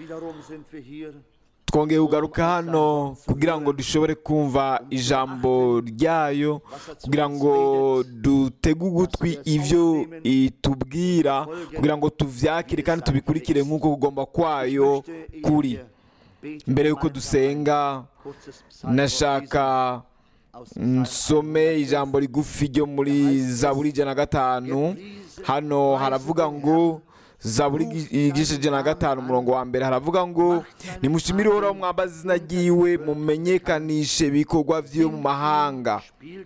wiederum sind wir hier, twongeye kugaruka hano kugira ngo dushobore kumva ijambo ryayo kugira ngo dutege ugutwi ibyo itubwira kugira ngo tuvyakire kandi tubikurikire nk'uko kugomba kwayo kuri mbere y'uko dusenga nashaka nsome ijambo rigufi ryo muri zaburi ijana na gatanu hano haravuga ngo zaburi igice ijana na gatanu umurongo wa mbere haravuga ngo nimushimire uhoraho mwambaze izina ryiwe mumenyekanishe ibikorwa vyiwe mu mahanga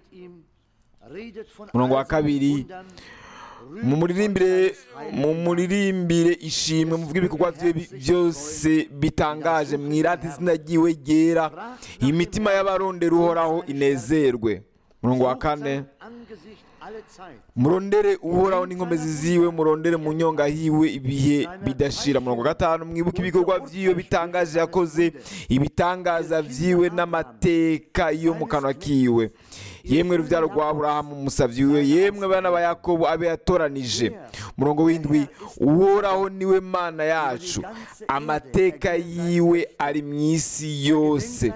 umurongo wa kabiri mumuririmbire mumuririmbire ishimwe muvuge ibikorwa vyiwe bi- byose bitangaje mwirate izina ryiwe ryera imitima y'abarondera uhoraho inezerwe umurongo wa kane murondere uhoraho n'inkomezi ziwe murondere mu nyonga hiwe ibihe bidashira murongo wa gatanu mwibuke ibikorwa vyiwe bitangaje yakoze ibitangaza vyiwe n'amateka yo mu kanwa kiwe yemwe ruvyaro rwa aburahamu umusavyi wiwe yemwe bana ba yakobo abe yatoranije murongo w'indwi uhoraho niwe mana yacu amateka yiwe ari mu isi yose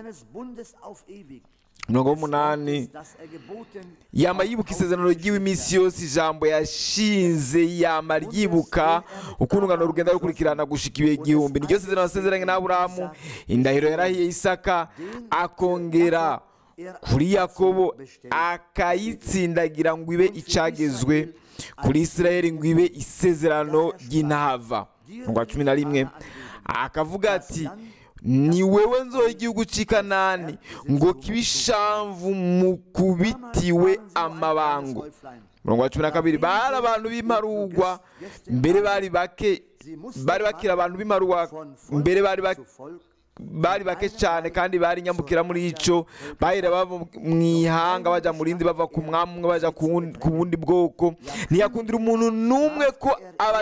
umurongo w'umunani yama yibuka isezerano ryiwe iminsi yose ijambo yashinze yama ryibuka uko urungano rugenda rukurikirana gushika ibihe igihumbi niryo sezerano yasezeranye n'aburahamu indahiro yarahiye isaka akongera kuri yakobo akayitsindagira ngo ibe icagezwe kuri isirayeli ngo ibe isezerano ry'intava umurongo wa cumi na rimwe akavuga ati ni wewe nzoha igihugu cy'i kanani ngo kibe ishamvu mukubitiwe amabango umurongo wa cumi na kabiri bari abantu b'imarugwa mbere bari bake bari bakira abantu b'imarugwa mbere bari bake bari bake cyane kandi bari nyambukira muri ico bahera bava mu ihanga baja mu rindi bava ku mwami umwe baja ku wundi- ku bundi bwoko ntiyakundira umuntu n'umwe ko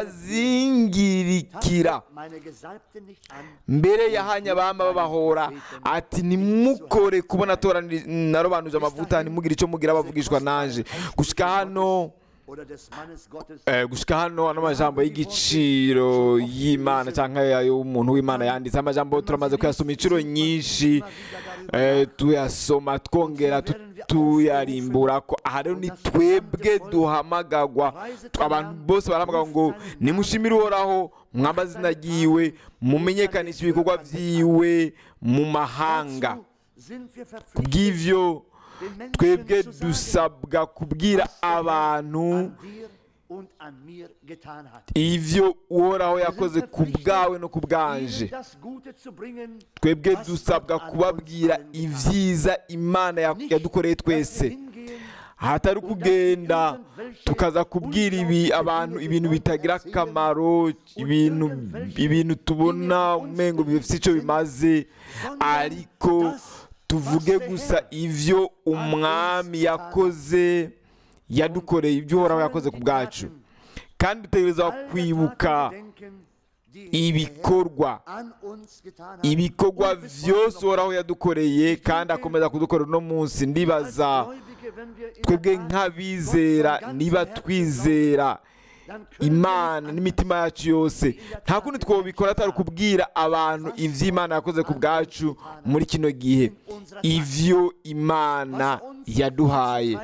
abazingirikira mbere yahanye abama babahora ati nimukore kubona atoranije narobanuje amavuta ntimugire icyo mugira abavugishwa nanje gushika hano Eh, gushika hano ano majambo y'igiciro y'imana cyangwa y'umuntu w'imana yanditse amajambo turamaze kuyasoma inshuro nyinshi eh, tuyasoma twongera tu- tuyarimbura ko aha rero ni twebwe duhamagagwa abantu bose barahamagagwa ngo nimushimire uhoraho mwambaze izina ryiwe mumenyekanishe ibikorwa vyiwe mu mahanga kubw'ivyo twebwe dusabwa kubwira abantu ivyo uhoraho yakoze ku bwawe no ku bwanje twebwe dusabwa kubabwira ibyiza imana ya- yadukoreye twese hatari kugenda tukaza kubwira ibi abantu ibintu bitagira akamaro ibintu ibintu tubona umengo bifite icyo bimaze ariko tuvuge gusa ivyo umwami yakoze yadukoreye ibyo uhoraho yakoze ku bwacu kandi dutegereza kwibuka ibikorwa ibikorwa byose uhoraho yadukoreye kandi akomeza kudukorera uno munsi ndibaza twebwe nk'abizera niba twizera imana n'imitima yacu yose nta kundi twobikora atari ukubwira abantu ivy'imana yakoze ku bwacu muri kino gihe ivyo imana yaduhaye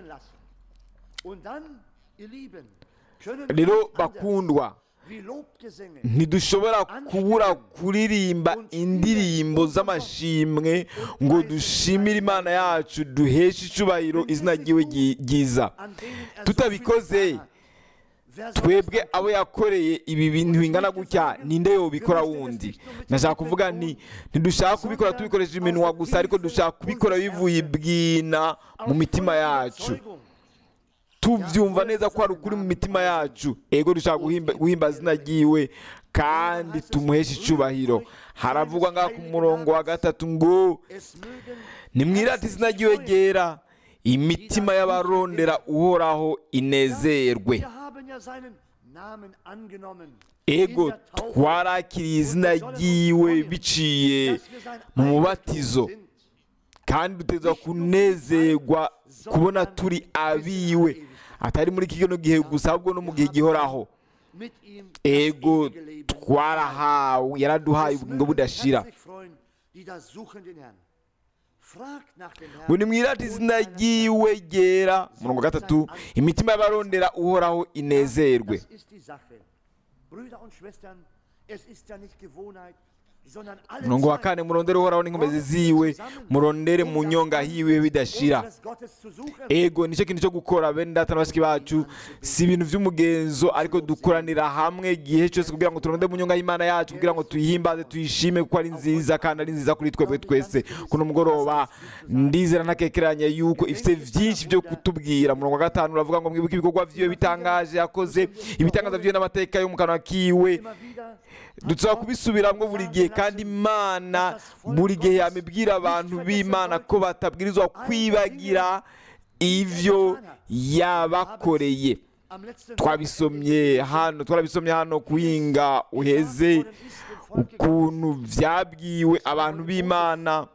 rero bakundwa ntidushobora kubura kuririmba indirimbo z'amashimwe ngo dushimire imana yacu duheshe icubahiro izina ryiwe ryi- ryiza tutabikoze twebwe abo yakoreye ibi bintu bingana gutya ninde yobikora wundi nashaka kuvuga nti ntidushaka kubikora tubikoresheje iminwa gusa ariko dushaka kubikora bivuye ibwina mu mitima yacu tubyumva neza ko hari ukuri mu mitima yacu ego dushaka guhimba- guhimbaza izina ryiwe kandi tumuheshe icubahiro haravugwa ngaha ku murongo wa gatatu ngo nimwirate izina ryiwe ryera imitima y'abarondera uhoraho inezerwe ego twarakiriye izina ryiwe biciye mu mubatizo kandi duteza kunezerwa kubona turi abiwe atari muri kino gihe gusa ahubwo no mu gihe gihoraho mit ihm das ego ewige Leben twarahawe yaraduhaye ubugingo budashira herzlich freuen, die da suchen den Herrn. Fragt nach dem Herrn. ngo nimwirate izina ryiwe ryera murongo wa gatatu imitima y'abarondera uhoraho inezerwe Das ist die Sache. Brüder und Schwestern, es ist ja nicht Gewohnheit, sondern alle murongo wa Zeit kane murondere uhoraho n'inkomezi ziwe murondere mu nyonga hiwe bidashira Unseres Gottes zu suchen. ego nicyo kintu cyo gukora bene data na bashiki bacu si ibintu by'umugenzo ariko dukoranira hamwe igihe cyose kugira ngo turonde mu nyonga y'imana yacu kugira ngo tuyihimbaze tuyishime kuko ari nziza kandi ari nziza kuri twebwe twese kuno mugoroba ndizera ntakekeranya yuko ifite byinshi byo kutubwira murongo wa gatanu uravuga ngo mwibuke ibikorwa vyiwe bitangaje yakoze ibitangaza vyiwe n'amateka yo mu kanwa kiwe Immer wieder dusaba kubisubiramwo buri gihe kandi imana buri gihe yamibwira abantu b'imana ko batabwirizwa kwibagira ivyo yabakoreye am letzten twabisomye hano twarabisomye hano kuhinga uheze ukuntu vyabwiwe abantu b'imana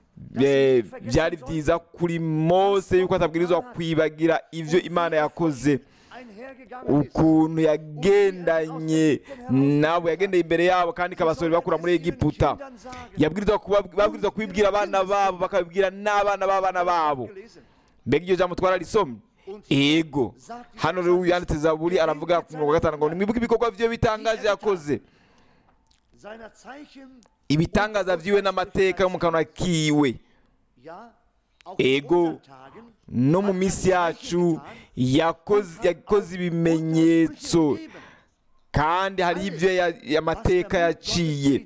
eh, byari byiza kuri mose yuko atabwirizwa kwibagira ivyo imana yakoze einhergegangen ist. ukuntu yagendanye nabo yagendeye imbere yabo kandi ikabasohora bakura muri egiputa yabwirizwa kuba- babwirizwa kubibwira abana babo bakabibwira n'abana b'abana babo Gelesen. mbega iryo jambo twararisomye ego hano rero yanditse zaburi aravuga ku murongo wa gatanu ngo nimwibuke ibikorwa vyiwe bitangaje yakoze Seiner Zeichen, ibitangaza vyiwe n'amateka yo mu kanwa kiwe ja, auch Ego. in unseren Tagen, no mu minsi yacu yakoze yakoze ibimenyetso kandi hari ibyo ya- amateka yaciye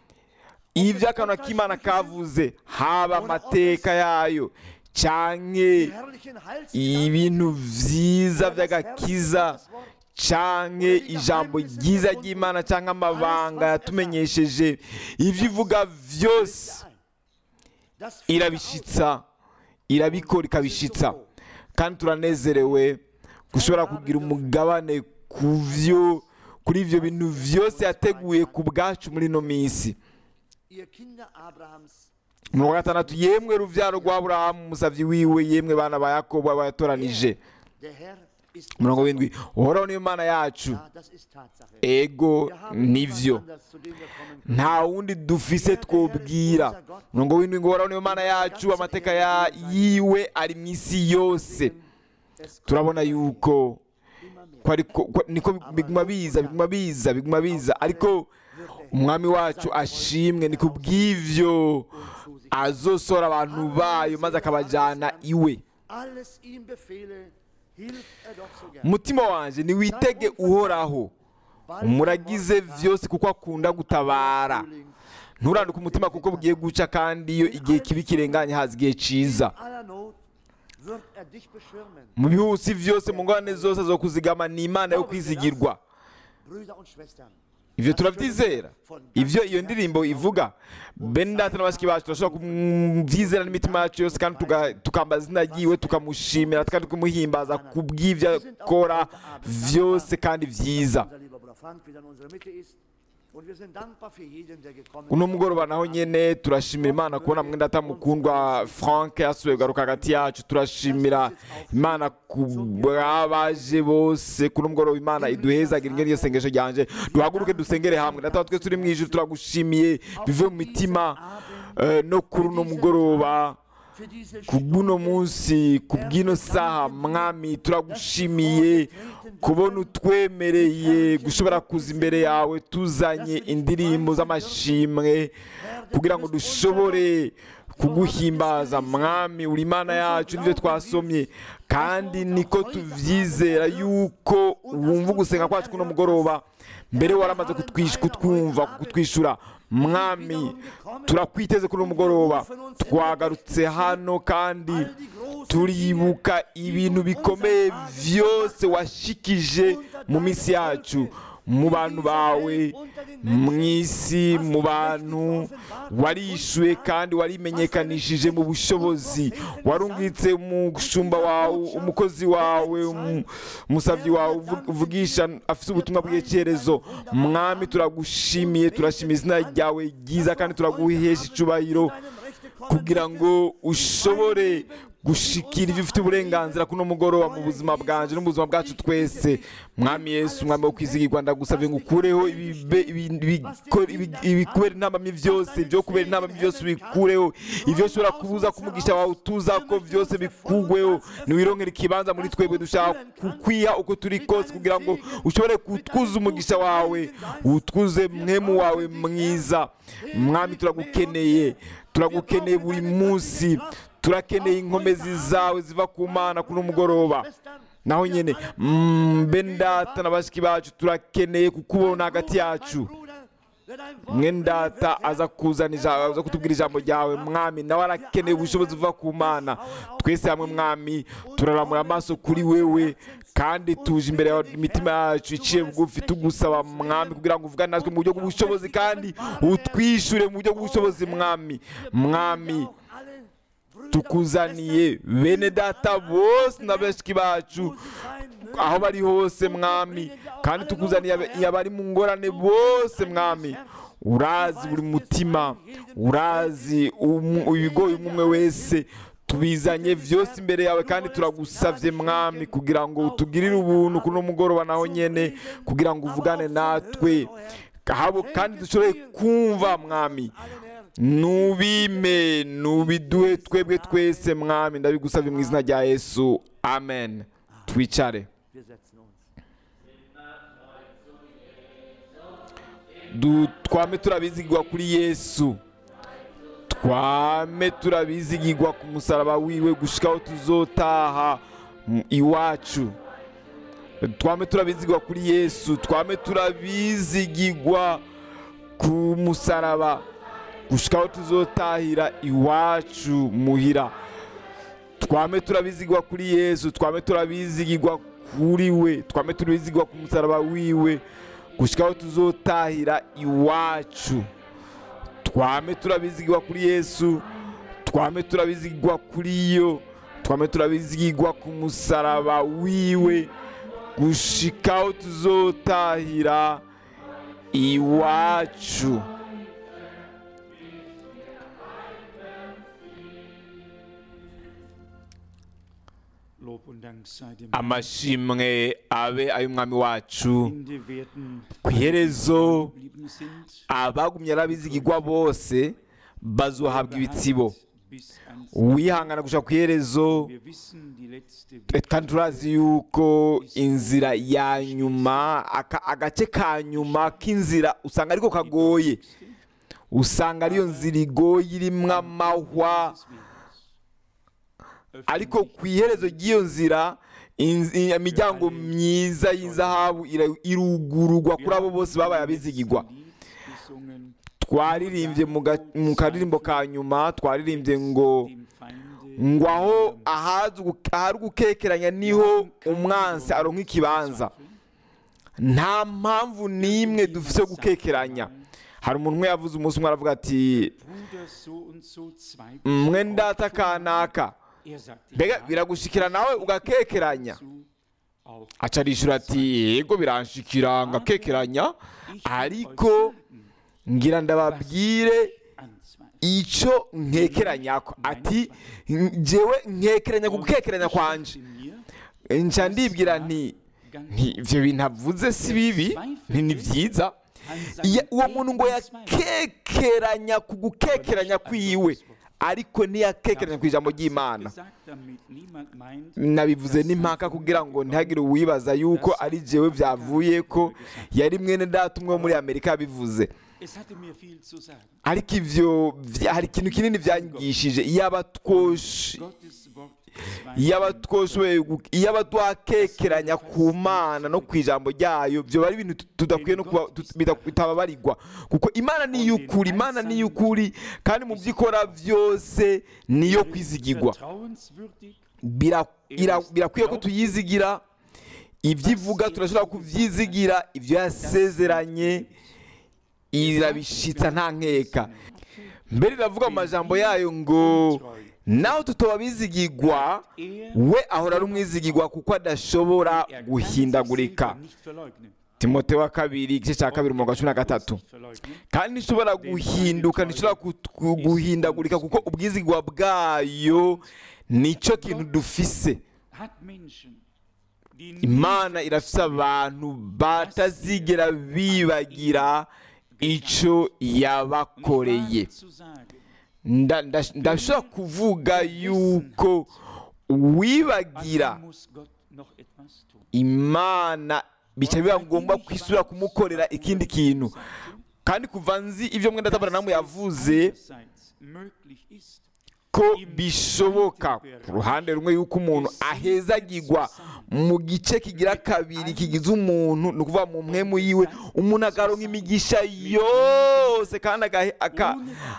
ibyo akanwa k'imana kavuze haba amateka yayo canke herrlichen Heils ibintu vyiza vy'agakiza canke ijambo ryiza ry'imana canke amabanga yatumenyesheje ivyo ivuga vyose das irabishitsa irabikora ikabishitsa kandi turanezerewe gushobora kugira umugabane ku vyo kuri ivyo bintu vyose yateguye ku bwacu muri ino minsi ihr Kinder Abrahams, umurongo wa gatandatu yemwe ruvyaro rwa aburahamu umusavyi wiwe yemwe bana ba yakobo abo yatoranije der Herr ist umurongo w'indwi uhoraho niyo mana yacu Ja, das ist Tatsache. ego Wir haben nivyo niemand anders, zu dem wir kommen können. nta wundi dufise twobwira umurongo w'indwi ngo uhoraho niyo mana yacu amateka ya yiwe ari mu isi yose Es kommt turabona yuko immer mehr. ko ariko ko- niko biguma biza biguma biza biguma biza ariko umwami wacu ashimwe ni kubw'ivyo azosora abantu bayo maze akabajana iwe Alles ihm befehle, hilft er doch so gern. umutima wanje niwitege uhoraho Bald umuragize kommt vyose kuko akunda gutabara Frühling. nturanduke umutima kuko bugiye guca kandi iyo igihe kibi kirenganye haza igihe ciza In aller Not wird er dich beschirmen. mu bihusi vyose mu ngorane zose zo kuzigama ni imana yo kwizigirwa Brüder und Schwestern, ivyo turavyizera ivyo iyo ndirimbo ivuga bene data na bashiki bacu turashobora kuvyizera n'imitima yacu yose kandi tuga- tukambaza izina ryiwe tukamushimira kandi tukumuhimbaza kubw'ivyo akora vyose kandi vyiza unser lieber Bruder Frank wieder in unserer Mitte ist. Und wir sind dankbar für jeden, der gekommen uno mugoroba naho nyene turashimira imana kubona mwene data mukundwa frank yasubiye kugaruka hagati yacu turashimira imana ku bw'abaje bose kuno mugoroba imana iduhezagira ingene iryo sengesho ryanje duhaguruke dusengere hamwe data wa twese turi mu ijuru turagushimiye bive mu mitima eh, no kuri uno mugoroba für diese ku bw'uno munsi ku bw'ino saha mwami turagushimiye kubona utwemereye gushobora kuza imbere yawe tuzanye indirimbo z'amashimwe kugira ngo dushobore kuguhimbaza mwami uri imana yacu nibyo twasomye kandi niko tuvyizera yuko wumva ugusenga kwacu kuno mugoroba mbere waramaze kutwish- kutwumva kutwishura mwami turakwiteze kuri uno mugoroba twagarutse hano kandi turibuka ibintu bikomeye vyose washikije mu minsi yacu mu bantu bawe mu isi mu bantu warishuye kandi warimenyekanishije mu bushobozi warungitse umushumba wawe umukozi wawe umu- umusavyi wawe uvu- uvugisha afise ubutumwa bw'icyerezo mwami turagushimiye turashima izina ryawe ryiza kandi turaguhesha icubahiro kugira ngo ushobore gushikira ibyo ufite uburenganzira kuno mugoroba mu buzima bwanje no mu buzima bwacu twese mwami yesu umwami wo kwizigirwa ndagusabye ngo ukureho ibibe- ibi- ibiko- ibi- ibikubera intambamyi byose ibyo kubera intambamyi byose ubikureho ibyo ushobora kubuza ko umugisha wawe utuza ko byose bikugweho ntiwironkere ikibanza muri twebwe dushaka kukwiha uko turi kose kugira ngo ushobore kutwuza umugisha wawe utwuze mwemu wawe mwiza mwami turagukeneye turagukeneye buri munsi turakeneye inkomezi zawe ziva ku mana kuno mugoroba naho nyine mm, bene data na bashiki bacu turakeneye kukubona hagati yacu mwene data aza kuzana ijambo aza kutubwira ijambo ryawe mwami nawe arakeneye ubushobozi buva ku mana twese hamwe mwami turaramura amaso kuri wewe kandi tuje imbere yawe imitima yacu iciye bugufi tugusaba mwami kugira ngo uvugane natwe mu buryo bw'ubushobozi kandi utwishure mu buryo bw'ubushobozi mwami mwami tukuzaniye bene data bose na bashiki bacu aho bari hose mwami kandi tukuzaniye aba- abari mu ngorane bose mwami urazi buri mutima urazi umu- ibigoye umwe umwe wese tubizanye byose imbere yawe kandi turagusavye mwami kugira ngo utugirire ubuntu kuno mugoroba naho nyene kugira ngo uvugane natwe habo kandi dushobore kumva mwami nubime nubiduhe twebwe twese mwami ndabigusabye mu izina rya yesu amen twicare Wir setzen uns. Du- twame turabizigirwa kuri yesu twame turabizigirwa ku musaraba wiwe gushikaho tuzotaha mu- iwacu twame turabizigirwa kuri yesu twame turabizigirwa ku musaraba gushikaho tuzotahira iwacu muhira twame turabizigirwa kuri yesu twame turabizigirwa kuri we twame turabizigirwa ku musaraba wiwe gushikaho tuzotahira iwacu twame turabizigirwa kuri yesu twame turabizigirwa kuri yo twame turabizigirwa ku musaraba wiwe gushikaho tuzotahira iwacu Lob und Dank sei dem amashimwe abe ay'umwami wacu Ende werden ku iherezo geblieben sind. abagumye arabizigirwa bose bazohabwa ibitsibo Bis ans uwihangana gushaka ku iherezo Wir wissen, die letzte eh, kandi turazi yuko inzira ya nyuma aka- agace ka nyuma k'inzira usanga ariko kagoye usanga ariyo nzira igoye irimo amahwa ariko ku iherezo ry'iyo nzira inz- i- imiryango myiza y'inzahabu ira- irugururwa kuri abo bose babaye abizigirwa twaririmbye mu ga- mu karirimbo ka nyuma twaririmbye ngo ngo aho ahazi ugu- ahari gukekeranya niho umwansi aronka ikibanza nta mpamvu n'imwe dufite yo gukekeranya hari umuntu umwe yavuze umunsi umwe aravuga ati mwe ndata kanaka mbega biragushikira nawe ugakekeranya aca arishura ati yego biranshikira ngakekeranya ariko ngira ndababwire icyo nkekeranyako ati njyewe nkekeranya ku gukekeranya kwanje nca ndibwira nti nti ibyo bintu avuze si bibi nti ni byiza Iya- uwo muntu ngo yakekeranya ku gukekeranya kwiwe ariko ntiyakekeranya ku ijambo ry'imana nabivuze n'impaka kugira ngo ntihagire uwibaza yuko ari jewe byavuye ko yari mwene data umwe wo muri amerika yabivuze ariko ivyo vya- hari ikintu kinini byanyigishije iyaba twoshe iyaba twoshoboye gu- iyaba twakekeranya ku mana no ku ijambo ryayo byoba ari ibintu tut- tudakwiye no kuba tut- bita- bitababarirwa kuko imana ni iy'ukuri imana ni iy'ukuri kandi mu byo ikora byose niyo kwizigirwa Bira- ira- birakwiye ko tuyizigira ibyo ivuga turashobora kubyizigira ibyo yasezeranye irabishitsa nta nkeka mbere iravuga mu majambo yayo ngo naho tutoba bizigirwa we ahora ari umwizigirwa kuko adashobora guhindagurika timote wa kabiri igice cya kabiri umurongo wa cumi na gatatu kandi ntishobora guhinduka ntishobora ku- ku- guhindagurika kuko ubwizigwa bwayo nicyo kintu dufise hat Menschen, die nie imana irafise abantu batazigera bibagira icyo yabakoreye zu sagen, Nda- nda- ndashobora kuvuga yuko uwibagira dann muss Gott noch etwas tun. imana bica biba ngombwa kwisubira kumukorera ikindi kintu kandi kuva nzi ibyo mwenda tabaranamu yavuze Einerseits möglich ist, ko bishoboka ku ruhande rumwe yuko umuntu ahezagirwa mu gice kigira kabiri kigize umuntu ni ukuvuga mu mpemu yiwe umuntu akaronka imigisha yose kandi agahe- aka-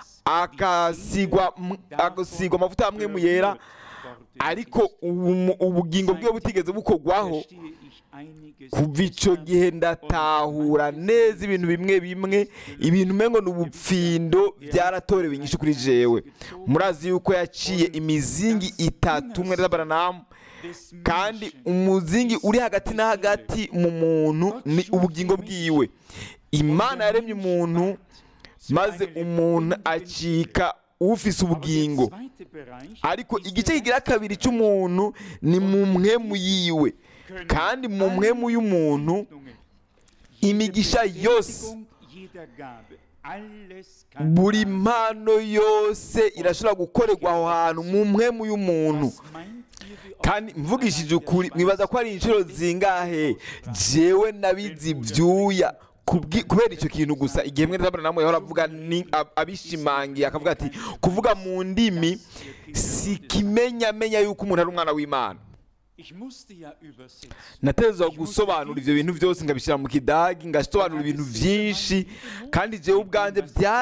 akasigwa m- agasigwa amavuta hamwe mu yera ariko ubu- ubugingo bwe butigeze bukorwaho verstehe ich einiges kuva icyo gihe ndatahura neza ibintu bimwe bimwe ibintu umengo ni ubupfindo byaratorewe inyinshi kuri jewe murazi yuko yaciye imizingi itatu umwe n'abaranamu des kandi Menschen umuzingi uri hagati na hagati mu muntu ni ubugingo bwiwe imana yaremye umuntu maze umuntu acika ufise ubugingo Der zweite Bereich ariko ist igice der kigira kabiri cy'umuntu ni mu mwemu yiwe kandi mu mwemu y'umuntu Segnungen, imigisha yose Bestätigung jeder Gabe, alles kann buri mpano yose irashobora gukorerwa aho hantu mu mwemu y'umuntu Was meint ihr, wie oft kandi mvugishije ukuri mwibaza ko ari inshuro zingahe jewe nabizi ibyuya kubwi- kubera icyo kintu gusa igihe mwene namwe yahora avuga ni ab- abishimangiye akavuga ati kuvuga mu ndimi si kimenyamenya yuko umuntu ari umwana w'imana Ich musste ja übersetzen. natezwa gusobanura ibyo bintu byose ngabishyira mu kidagi ngasobanura ibintu byinshi kandi jewe ubwanjye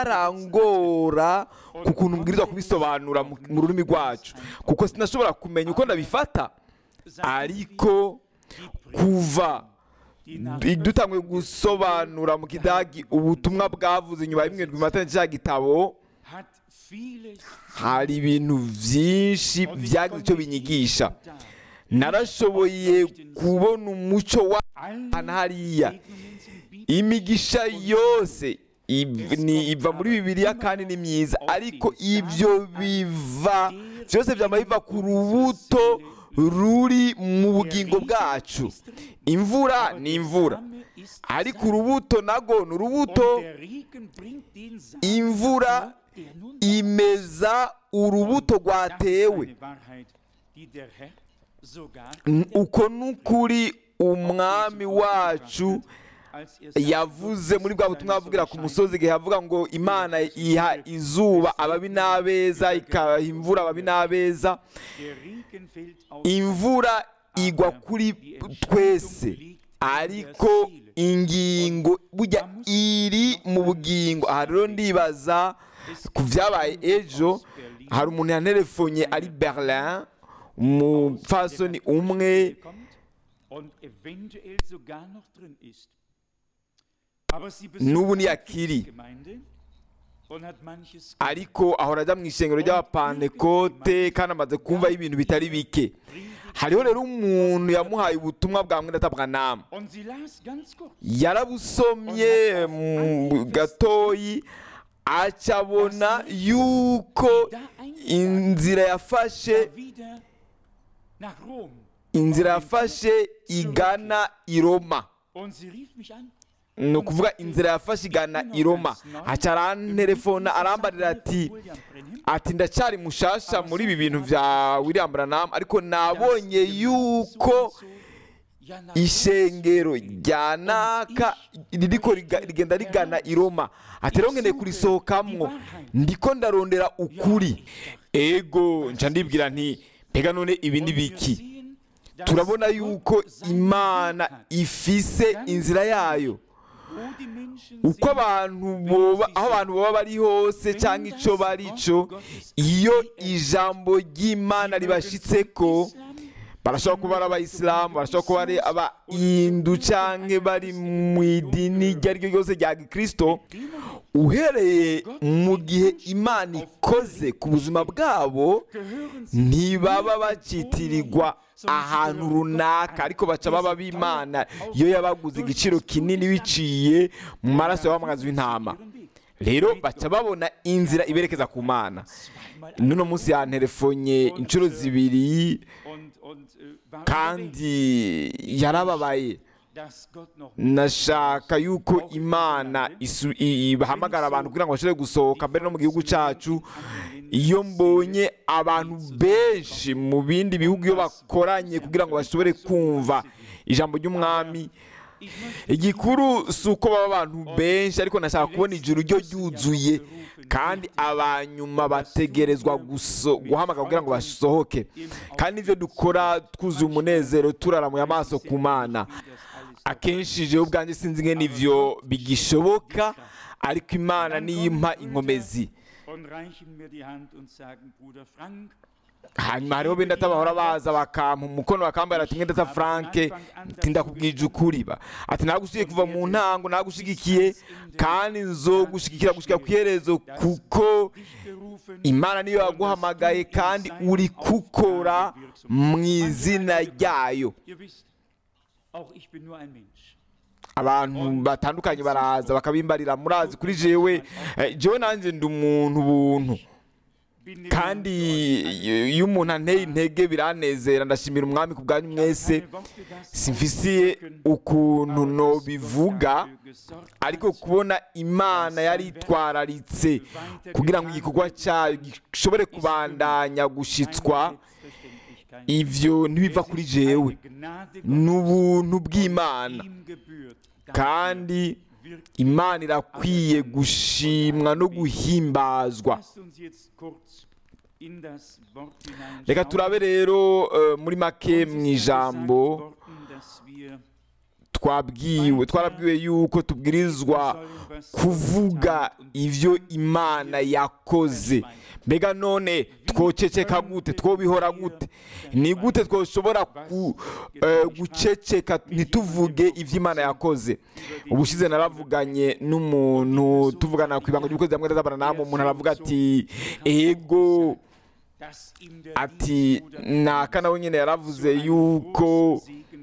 byarangora ku kuntu mbwirizwa kubisobanura mu mu rurimi rwacu kuko sinashobora kumenya uko ndabifata ariko kuva du- dutanguye gusobanura mu kidagi ubutumwa bwavuze inyuma y'imwe matana cya gitabo hat vieles hari ibintu byinshi byagize icyo binyigisha narashoboye kubona umuco w'ahantu hariya Segnungen sind Bibel. imigisha yose iv- ni- iva muri bibiliya kandi ni myiza ariko ibyo biva byose byama biva ku rubuto ruri mu bugingo bwacu imvura ni imvura ariko urubuto nago ni urubuto Der Regen bringt den Samen imvura der nun imeza urubuto Das ist rwatewe eine Wahrheit, die der Herr sogar N- uko ni ukuri umwami wacu als er sagt, yavuze muri bwa butumwa avugira ku musozi igihe avuga ngo imana iha izuba ababi n'abeza ikaha imvura ababi n'abeza der Regen fällt auf imvura igwa kuri twese ariko ingingo burya iri mu bugingo aha rero ndibaza ku byabaye ejo hari umuntu yanterefonye ari berlin umupfasoni umwe kommt und eventuell sogar noch drin ist. Aber sie N'ubu besucht ni die akiri. Gemeinde und hat manches ariko ahora ajya mu ishengero ry'abapantekote kandi amaze kumvaho ibintu bitari bike hariho rero umuntu yamuhaye ubutumwa bwa mwenda atabwanama und sie las ganz kurz. yarabusomye mu gatoyi acabona yuko inzira yafashe wieder nach Rom. inzira yafashe igana i roma Und sie rief mich an. ni ukuvuga inzira yafashe igana i roma aca arantelefona arambarira ati William Brenham, ati ndacyari mushasha muri ibi bintu bya william branham ariko nabonye yuko ja, nach ishengero rya naka ririko riga- rigenda rigana i roma ati rero nkeneye kurisohokamwo ndiko ndarondera ukuri ego nca ndibwira nti mbega none ibi ni biki sehen, dass turabona yuko Gott seinen imana Weg hat, ifise inzira yayo wo die Menschen uko sind, abantu boba aho abantu baba bari hose cyangwa icyo bari cyo iyo ijambo ry'imana ribashitseko barashobora kuba ari abayisilamu barashobora kuba ari abahindu cyangwa bari mu idini iryo ari ryo ryose rya gikristo uhereye mu gihe imana ikoze ku buzima bwabo gehören sie ntibaba bacitirirwa ahantu runaka ariko baca baba b'imana iyo yabaguze igiciro kinini biciye mu maraso y'abamagazi w'intama ihren Weg. rero baca babona inzira iberekeza ku mana n'uno munsi yanterefonye inshuro zibiri Und, und äh, war kandi yarababaye dass Gott noch nashaka yuko imana isu- i- ibahamagara abantu kugira ngo bashobore gusohoka mbere no mu gihugu cyacu iyo mbonye abantu benshi mu bindi bihugu iyo bakoranye kugira ngo bashobore kumva ijambo ry'umwami igikuru si uko baba abantu benshi ariko nashaka kubona ijuru ryo ryuzuye kandi abanyuma bategerezwa guso- guhamagara kugira ngo basohoke kandi ibyo dukora twuzuye umunezero turaramuye amaso ku mana akenshi jewe ubwanjye sinzi ngene ivyo bigishoboka ariko imana niyo impa inkomezi und reichen mir die Hand und sagen, Bruder Frank, hanyuma hariho benda bahora baza bakampa umukono bakambara ati mwenda franke ati ndakubwije ukuri ba ati nagushigikiye kuva mu ntango nagushigikiye kandi nzogushigikira gushika ku iherezo kuko berufen imana niyo yaguhamagaye kandi uri gukora mu izina ryayo Ihr wisst, auch ich bin nur ein Mensch. abantu batandukanye baraza bakabimbarira murazi kuri jewe eh, jewe nanjye ndi umuntu buntu Bin kandi iyo umuntu anteye intege biranezera ndashimira umwami ku bwanyu mwese simfisiye ukuntu nobivuga ariko kubona imana yari itwararitse kugira ngo igikorwa cyayo gishobore kubandanya gushitswa ivyo ntibiva kuri jewe ni ubuntu bw'imana kandi imana irakwiye gushimwa no guhimbazwa reka turabe rero eh, muri make mu ijambo twabwiwe twarabwiwe yuko tubwirizwa kuvuga ivyo imana yakoze mbega none twoceceka gute twobihora gute ni gute twoshobora ku, eh, guceceka ntituvuge ivyo imana yakoze ubushize naravuganye n'umuntu tuvugana ku ibanga ry'ukwezi hamwe n'abantu umuntu aravuga ati ego ati naka nawe nyine yaravuze yuko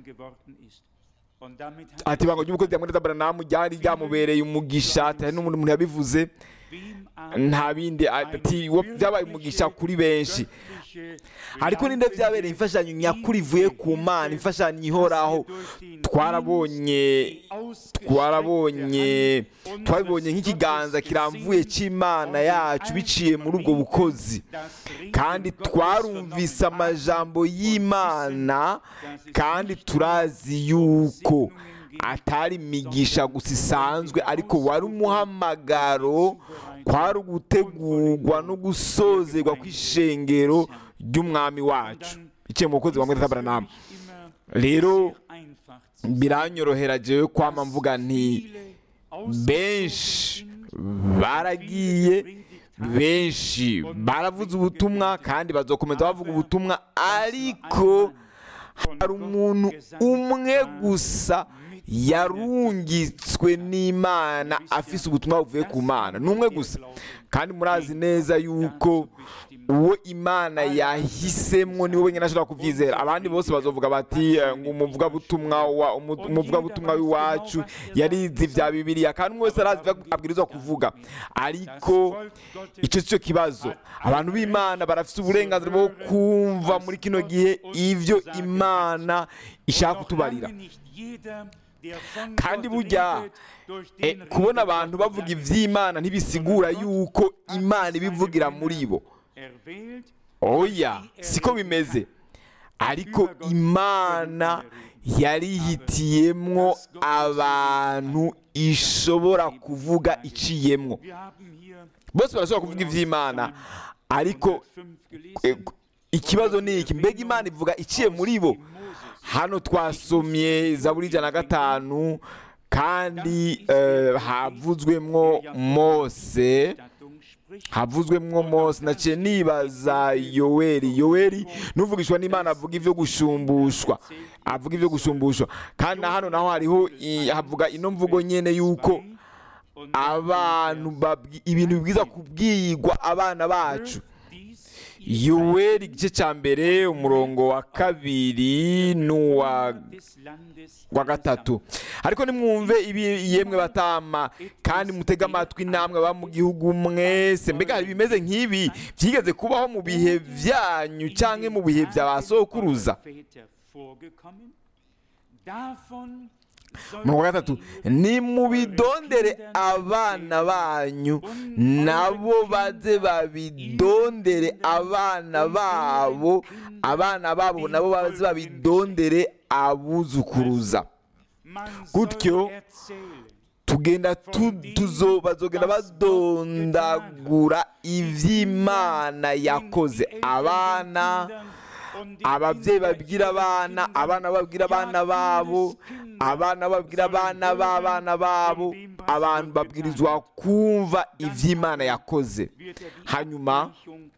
ati ibanga ry'umukozi hamwe n'abantu ryari ryamubereye umugisha ati hari n'umuntu umuntu yabivuze nta bindi ati wo byabaye umugisha kuri benshi ariko ninde byabereye imfashanyo nyakuri ivuye ku mana imfashanyo ihoraho twarabonye twarabonye twabibonye nk'ikiganza kiramvuye cy'imana yacu biciye muri ubwo bukozi kandi twarumvise amajambo y'imana kandi turazi yuko atari imigisha gusa isanzwe ariko wari umuhamagaro kwari ugutegurwa no gusozerwa kw'ishengero ry'umwami wacu iciye mu bukozi bwa tabaranama rero biranyorohera jewe kwama mvuga nti benshi baragiye benshi baravuze ubutumwa kandi bazokomeza bavuga ubutumwa ariko hari umuntu umwe gusa yarungitswe n'imana afise ubutumwa buvuye ku mana ni umwe gusa kandi murazi neza yuko uwo imana yahisemwo niwe wenyine ashobora kubyizera abandi bose bazovuga bati eh, ngo umuvugabutumwa wa- umu- umuvugabutumwa w'iwacu yarize ibya bibiliya kandi umwe wese arazi ibyo abwirizwa kuvuga ariko icyo si cyo kibazo abantu b'imana barafite uburenganzira bwo kumva muri kino gihe ibyo imana ishaka kutubarira kandi burya eh, kubona abantu bavuga iby'imana ntibisigura yuko imana ibivugira muri bo oya siko bimeze ariko imana yarihitiyemwo abantu ishobora kuvuga iciyemwo bose barashobora kuvuga iby'imana ariko eh, ikibazo ni iki mbega imana ivuga iciye muri bo hano twasomye zaburi ijana na gatanu kandi eh, havuzwemwo mose havuzwemwo mose naciye nibaza yoweri yoweri n'uvugishwa n'imana avuga ibyo gushumbushwa avuga ibyo gushumbushwa kandi na hano naho hariho i- havuga ino mvugo nyene yuko abantu babwi- ibintu bibwiza kubwirwa abana bacu yoweri igice cya mbere umurongo wa kabiri n'uwa des Landes wa gatatu ariko nimwumve ibi yemwe batama kandi mutege amatwi namwe baba mu gihugu mwese mbega hari ibimeze nk'ibi byigeze kubaho mu bihe byanyu cyangwa mu bihe bya ba sokuruza Väter vorgekommen. Davon umurongo wa gatatu nimubidondere abana banyu nabo baze babidondere abana babo abana babo nabo baze babidondere abuzukuruza man Gutyo, soll erzählen. tugenda tu- tuzo bazogenda badondagura iby'imana yakoze abana ababyeyi babwira abana abana babwira abana babo abana babwira abana b'abana babo abantu babwirizwa kumva iby'imana yakoze hanyuma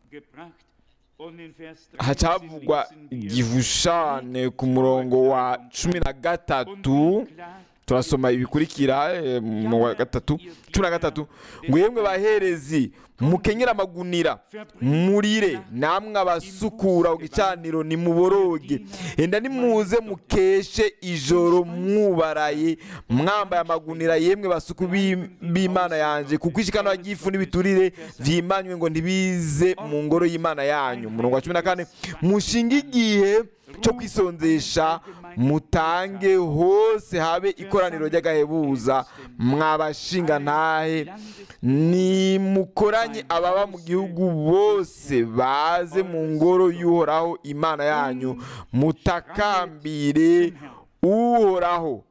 hacavugwa igishushanyo ku murongo wa cumi na gatatu turasoma ibikurikira eh, mu wa gatatu cumi na gatatu ngo yemwe baherezi mukenyere amagunira murire namwe abasukura ku gicaniro nimuboroge enda nimuze mukeshe ijoro mwubaraye mwambaye amagunira yemwe basuku b'i- b'imana yanjye kuko ishikano ry'ifu n'ibiturire vyimanywe ngo ntibize mu ngoro y'imana yanyu umurongo wa cumi na kane mushinge igihe cyo kwisonzesha mutange hose habe ikoraniro ry'agahebuza mwabashinga ntahe nimukoranye ababa mu gihugu bose baze mu ngoro y'uhoraho imana yanyu mutakambire uhoraho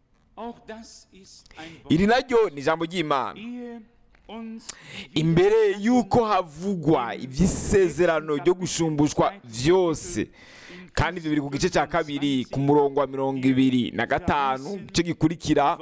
iri naryo ni ijambo ry'imana imbere y'uko havugwa iby'isezerano ryo gushumbushwa byose kandi ibyo biri ku gice cya kabiri ku murongo wa mirongo ibiri na gatanu icyo gikurikira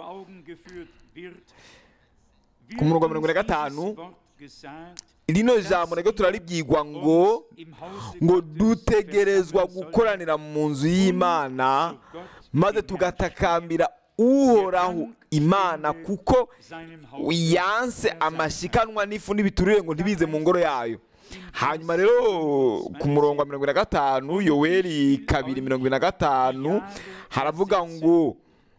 ku murongo wa mirongo ine na gatanu rino jambo naryo turaribwirwa ngo ngo dutegerezwa gukoranira mu nzu y'imana maze tugatakambira uhoraho imana kuko yanse amashikanwa n'ifu n'ibiturire ngo ntibize mu ngoro yayo hanyuma rero ku murongo wa mirongo ine na gatanu yoweri kabiri mirongo ine na gatanu haravuga ngo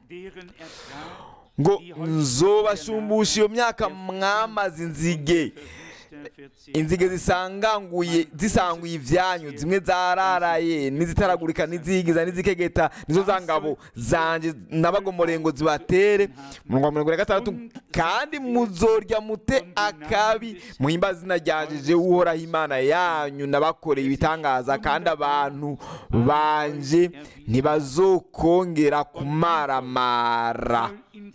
ngo nzobashumbusha iyo myaka mwamaze inzige inzige zisanganguye zisanguye ibyanyu zimwe zararaye n'izitaragurika n'izigiza n'izikegeta nizo za ngabo zanjye nabagomoreye ngo zibatere umurongo wa mirongo ine na gatandatu kandi muzorya mute akabi muhimbaza izina ryanjye je uhoraho imana yanyu nabakoreye ibitangaza kandi abantu banje ntibazokongera kumaramara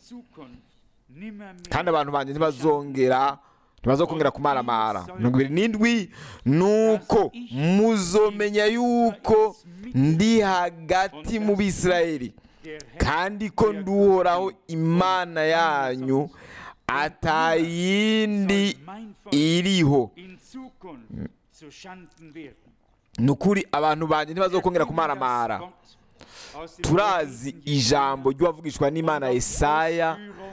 kandi abantu banje ntibazongera ntibazokongera kumaramara mirongo ibiri n'indwi nuko muzomenya yuko ndi hagati mu bisirayeli kandi ko nduhoraho imana yanyu atayindi iriho ni ukuri abantu banjye ntibazokongera kumaramara turazi ijambo ry'uwavugishwa n'imana Yesaya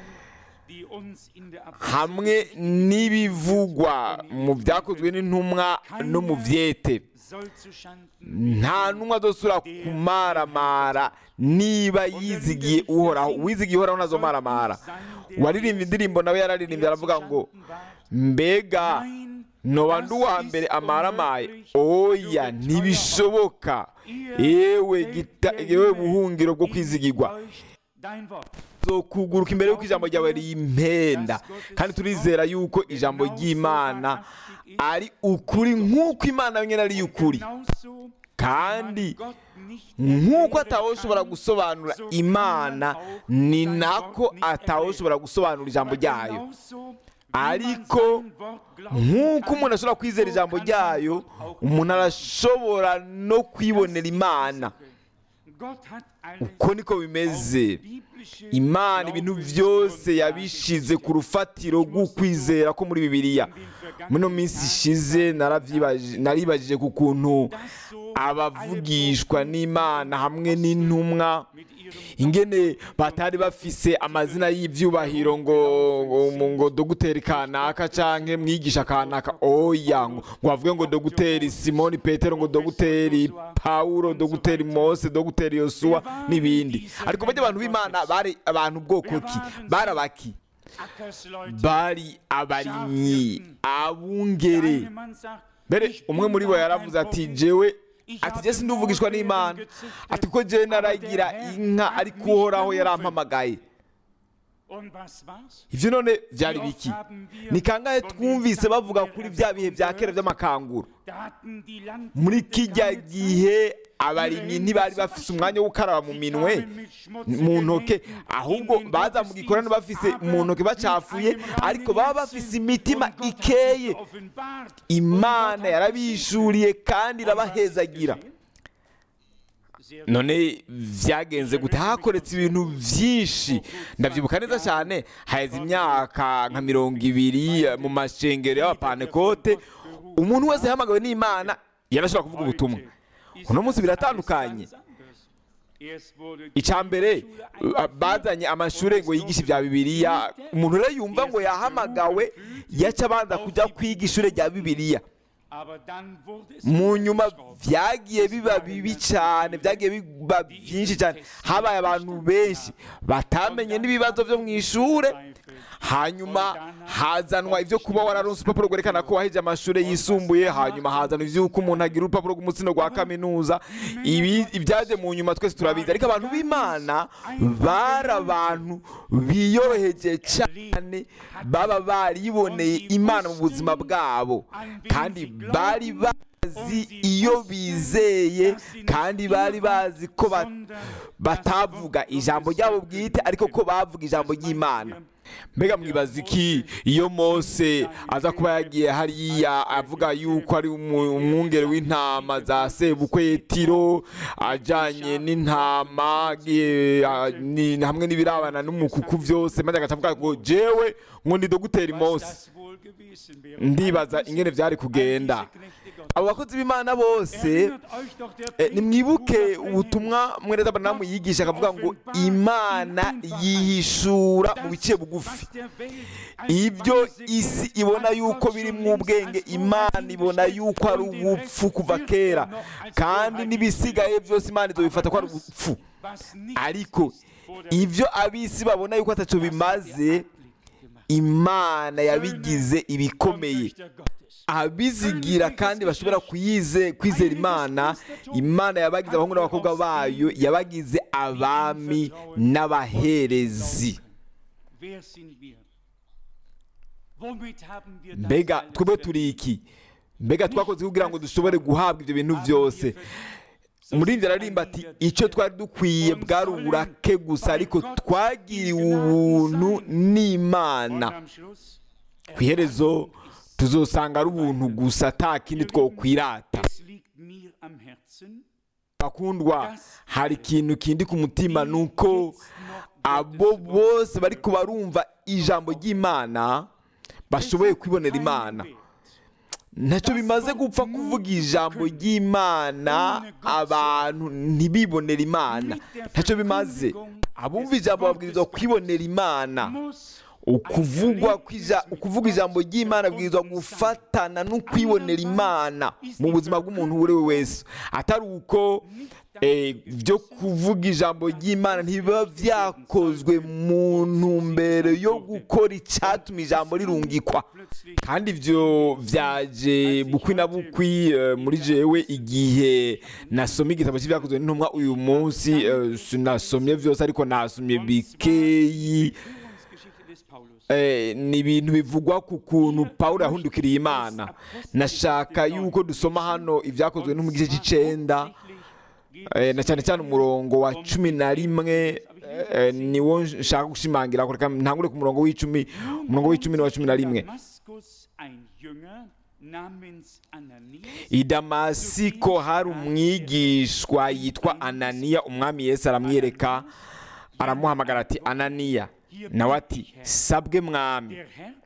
hamwe n'ibivugwa mu byakozwe n'intumwa no mu byete nta ntumwa zosura kumaramara niba yizigiye uhoraho uwizigiye uhoraho nazo maramara waririmbye indirimbo nawe yararirimbye aravuga ngo mbega noba ndi uwa mbere amaramaye oya ntibishoboka yewe yewe buhungiro bwo kwizigirwa kuguruka imbere y'uko ijambo ryawe rimpenda kandi turizera yuko ijambo ry'imana ari ukuri nk'uko imana nyine ari ukuri kandi nk'uko atawoshobora gusobanura imana ni nako atawoshobora gusobanura ijambo ryayo ariko nk'uko umuntu ashobora kwizera ijambo ryayo umuntu arashobora no kwibonera imana uko niko bimeze imana ibintu byose yabishize ku rufatiro rw'ukwizera ko muri bibiliya muno minsi ishize naribajije ku kuntu abavugishwa n'imana hamwe n'intumwa ingene batari bafise amazina y'ivyubahiro ngo ngo- ngo dogiteri kanaka canke mwigisha kanaka oya ngo ngo bavuge ngo dogiteri simoni petero ngo dogiteri paulo dogiteri mose dogiteri yosuwa n'ibindi ariko bajya abantu b'imana bari abantu bwoko ki bari abaki bari abarimyi abungere mbere umwe muri bo yaravuze ati jewe ati jye sinduvugishwa n'imana ati ko jewe naragira inka ariko uhoraho yarampamagaye ivyo none vyari biki ni kangahe twumvise bavuga kuri vya bihe vya kera vy'amakanguro muri kijya gihe abarimyi ntibari bafise umwanya wo gukaraba mu minwe mu ntoke ahubwo baza mu gikorano bafise mu ntoke bacafuye ariko baba bafise imitima ikeye imana yarabishuriye kandi irabahezagira none vyagenze gute hakoretse ibintu vyinshi ndavyibuka neza cyane haheze imyaka nka mirongo ibiri eh, mu mashengero y'abapantekote umuntu wese yahamagawe n'imana yarashobora kuvuga ubutumwa uno munsi biratandukanye icya mbere uh, bazanye amashuri ngo yigishe ibya bibiliya umuntu rero yumva ngo yahamagawe yaca abanza kujya kwiga ishuri rya bibiliya mu nyuma byagiye biba bibi cyane byagiye biba byinshi cyane habaye abantu benshi batamenye n'ibibazo byo mu ishuri hanyuma hazanwa ibyo kuba wararonse urupapuro rwerekana ko waheje amashuri yisumbuye hanyuma hazanwa iby'uko umuntu agira urupapuro rw'umutsino rwa kaminuza ibi ibyaje mu nyuma twese turabizi ariko abantu b'imana bari abantu biyoroheje cyane baba bariboneye imana mu buzima bwabo kandi bari bazi iyo bizeye kandi bari bazi ko ba- batavuga ijambo ryabo bwite ariko ko bavuga ijambo ry'imana mbega mwibaza iki iyo mose aza kuba yagiye hariya avuga yuko ari umu- umwungere w'intama za sebukwetiro ajyanye n'intama agiye, ah, ni- hamwe n'ibirabana n'umukuku byose maze agaca avuga ngo jewe ngo ndi dogiteri mose ndibaza ingene byari kugenda abo bakozi b'imana bose Eh, nimwibuke ubutumwa mwereza abanamu yigisha akavuga ngo imana yihishura mu bice bugufi ibyo isi ibona yuko biri mu ubwenge imana ibona yuko ari ubupfu kuva kera kandi n'ibisigaye byose imana izobifata ko ari ubupfu ariko ibyo abisi babona yuko ataco bimaze imana yabigize ibikomeye abizigira kandi bashobora kuyize kwizera imana imana yabagize abahungu n'abakobwa bayo yabagize abami n'abaherezi mbega twebwe turi iki mbega twakoze kugira ngo dushobore guhabwa ibyo bintu byose umuririmbyi ararimba ati icyo twari dukwiye bwari uburake gusa ariko twagiriwe ubuntu n'imana ku iherezo tuzosanga ari ubuntu gusa ata kindi twokwirata bakundwa hari ikintu kindi ku mutima ni uko abo bose bari barumva ijambo ry'imana bashoboye kwibonera imana ntacyo bimaze gupfa kuvuga ijambo ry'imana abantu ntibibonere imana ntacyo bimaze abumva ijambo babwirizwa kwibonera imana ukuvugwa kw'ija- ukuvuga ijambo ry'imana bwirizwa gufatana no kwibonera imana mu buzima bw'umuntu uwo ari we wese atari uko eh, byo kuvuga ijambo ry'imana ntibiba byakozwe mu ntumbero yo gukora icyatuma ijambo rirungikwa kandi ibyo byaje bukwi na bukwi eh, muri jewe igihe nasomye igitabo cy'ibyakozwe n'intumwa uyu munsi eh, sinasomye byose ariko nasomye bikeyi Eh, ni ibintu bivugwa ku kuntu pawulo yahundukiriye imana nashaka yuko dusoma hano ibyakozwe no mu gice cy'icenda eh, na cyane cyane umurongo wa cumi na rimwe eh, niwo nshaka gushimangira reka ntangure ku murongo w'icumi umurongo w'icumi n'uwa cumi na rimwe i damasiko hari umwigishwa yitwa ananiya umwami yesu aramwiyereka aramuhamagara ati ananiya nawe ati sabwe mwami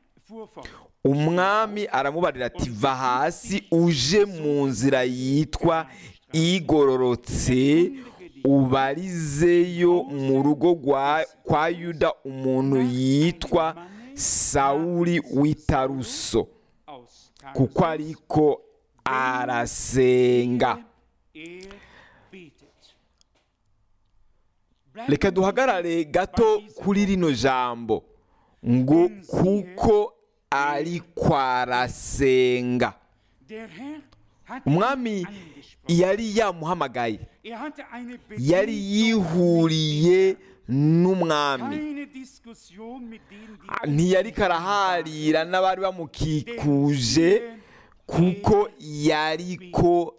umwami aramubarira ati va hasi uje mu nzira yitwa igororotse ubarizeyo mu rugo rwa- kwa yuda umuntu yitwa sawuli w'itaruso aus kuko ariko arasenga er betet. reka duhagarare gato kuri rino jambo ngo kuko ariko arasenga Der Herr hat umwami ihn angesprochen. yari yamuhamagaye Er hatte eine yari Begegnung yihuriye n'umwami keine Diskussion mit denen, die ntiyari karaharira n'abari bamukikuje kuko yariko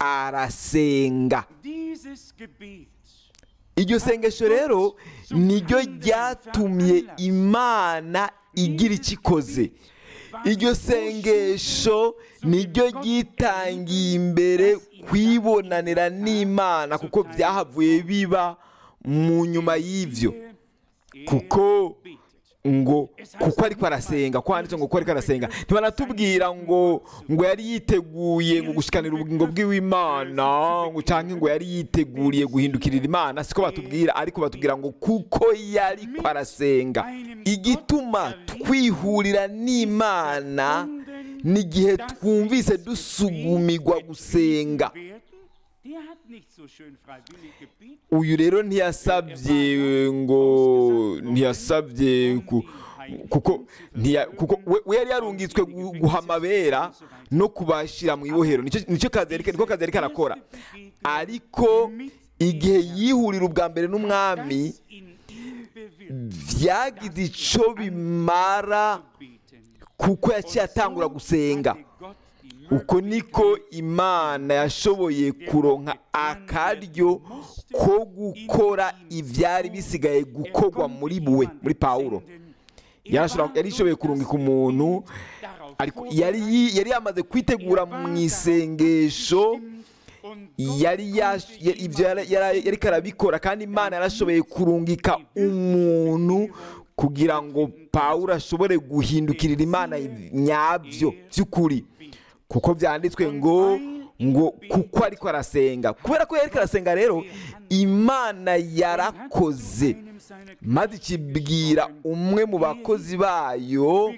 arasenga dieses Gebet iryo sengesho rero niryo ryatumye imana igira icyo ikoze iryo sengesho niryo ryitangiye imbere kwibonanira n'imana kuko byahavuye biba mu nyuma y'ibyo kuko ngo kuko ariko arasenga ko handitse ngo kuko ariko arasenga ntibanatubwira ngo ngo yari yiteguye ngo gushikanira ubugingo bw'imana ngo cyangwa ngo yari yiteguriye guhindukirira imana siko batubwira ariko batubwira ngo kuko yari ko arasenga igituma twihurira n'imana n'igihe twumvise dusugumirwa gusenga Der hat nicht so schön freiwillig gebetet. uyu rero ntiyasabye ngo ntiyasabye ku- kuko ntiya- kuko we- we yari yarungitswe gu- guha amabera no kubashyira mu ibohero nicyo nicyo kazi yari niko kazi yari karakora ariko igihe yihurira ubwa mbere n'umwami Das in ihm bewirkt byagize icyo bimara beten. kuko yaciye atangura gusenga Hatte Gott die uko niko imana yashoboye kuronka akaryo ko gukora ibyari bisigaye gukorwa muri we muri pawulo Yarashobora- yari ishoboye kurungika umuntu ariko yari yi- yari yamaze kwitegura mu isengesho yari yash- ya- ibyo yara- yara- yari karabikora kandi imana yarashoboye kurungika umuntu kugira ngo pawulo ashobore guhindukirira imana nyabyo by'ukuri kuko byanditswe ngo ngo kuko ariko arasenga kubera ko yari arasenga rero imana yarakoze maze ikibwira umwe mu bakozi bayo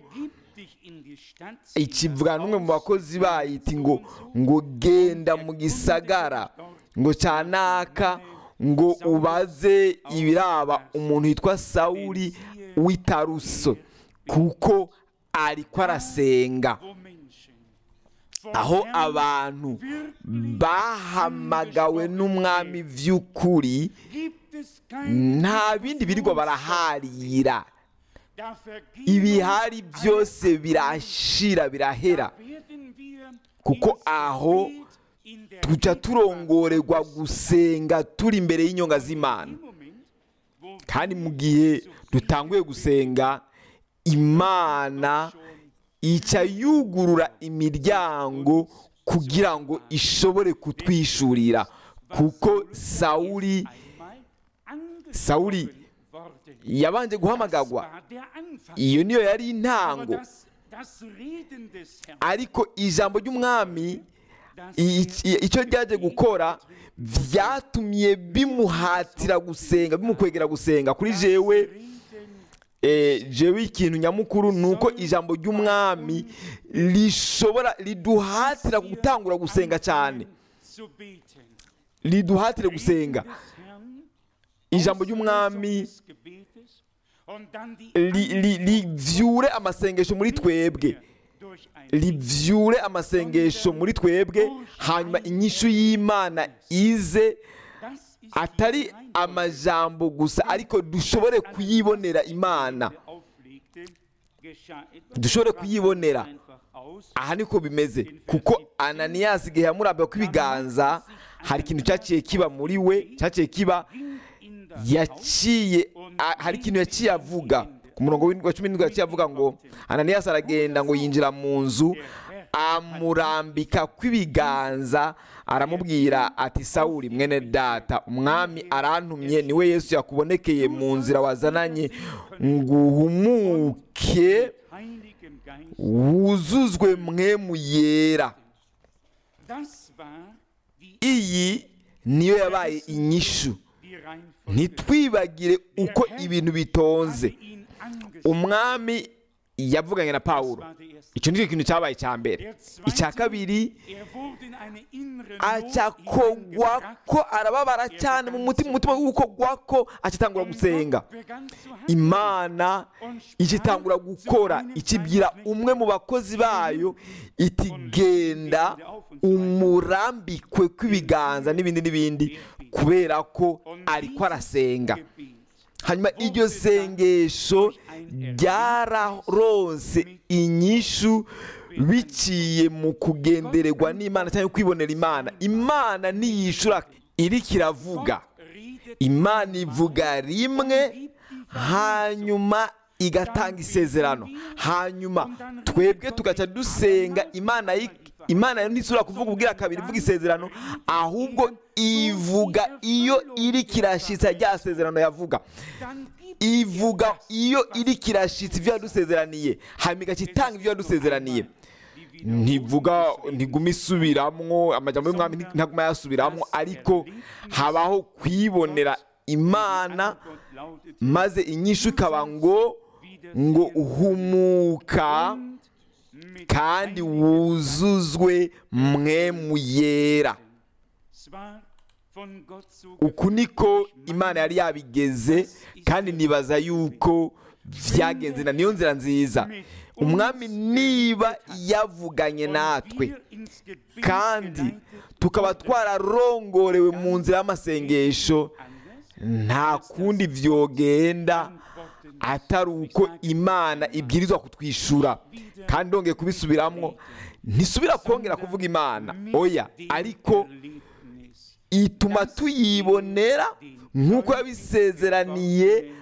ikivuga n'umwe mu bakozi bayo iti ngo ngo genda mu gisagara ngo cyanaka ngo ubaze ibiraba umuntu witwa sawuli w'itaruso kuko ariko arasenga aho abantu bahamagawe n'umwami by'ukuri nta bindi birirwa baraharira ibihari byose birashira birahera kuko aho tuca turongorerwa gusenga turi imbere y'inyonga z'imana kandi mu gihe dutanguye gusenga imana ica yugurura imiryango kugira ngo ishobore kutwishurira kuko sawuli sawuli yabanje guhamagagwa iyo niyo yari intango ariko ijambo ry'umwami icyo ryaje gukora byatumye bimuhatira gusenga bimukwegera gusenga kuri jewe jewe ikintu nyamukuru ni uko ijambo ry'umwami rishobora riduhatira gutangura gusenga cyane riduhatire gusenga ijambo ry'umwami rivyure amasengesho muri twebwe rivyure amasengesho muri twebwe hanyuma inyishu y'imana ize atari amajambo gusa ariko dushobore kuyibonera imana dushobore kuyibonera aha niko bimeze kuko ananiyasi igihe yamurambiwe ko ibiganza hari ikintu cyaciye kiba muri we cyaciye kiba yaciye hari ikintu yaciye avuga ku murongo wa cumi n'indwi yaciye avuga ngo ananiyasi aragenda ngo yinjira mu nzu amurambika kw'ibiganza aramubwira ati sawuri mwene data umwami arantumye niwe yesu yakubonekeye mu nzira wazananye ngo uhumuke wuzuzwe mwemu yera iyi niyo yabaye inyishu die Reihenfolge ntitwibagire uko ibintu bitonze hatte ihn angesprochen. umwami yavuganye na pawulo war der erste. icyo nicyo kintu cyabaye icya mbere Der icya zweite, kabiri er wurde in eine innere aca Not kogwa hineingebracht ko arababara cyane mu mutima umutima w'ukogwa ko acitangura und gusenga Gott begann zu handeln. imana ikitangura gukora ikibwira umwe mu bakozi bayo iti genda umurambikwe kw'ibiganza n'ibindi n'ibindi kubera ko Und ariko dieses arasenga Gebet hanyuma iryo sengesho ryararonse inyishu biciye mu kugendererwa n'imana cyangwa kwibonera imana imana ntiyishura iriko iravuga redet imana ivuga rimwe hanyuma igatanga isezerano hanyuma twebwe tugaca dusenga imana yi- imana ntisubira kuvuga ubwira kabiri ivuga isezerano ahubwo ivuga iyo iri kirashitsa rya sezerano yavuga dann gibt ivuga iyo iri kirashitsa ibyo yadusezeraniye hanyuma igaca itanga ibyo yadusezeraniye ntivuga ntiguma isubiramwo amajambo y'umwami nti- ntaguma yasubiramwo ariko habaho kwibonera imana Gott lautet maze inyishu ikaba ngo ngo uhumuka mit kandi wuzuzwe mwemu yera zwar von Gott so uku niko imana yari yabigeze kandi nibaza yuko byagenze na niyo nzira nziza umwami niba yavuganye natwe wir ins Gebet kandi geleitet tukaba twararongorewe mu nzira y'amasengesho nta kundi vyogenda antworten atari uko imana ibwirizwa kutwishura kandi ndongeye kubisubiramwo ntisubira kongera kuvuga imana oya ariko Erlebnis. ituma tuyibonera nk'uko yabisezeraniye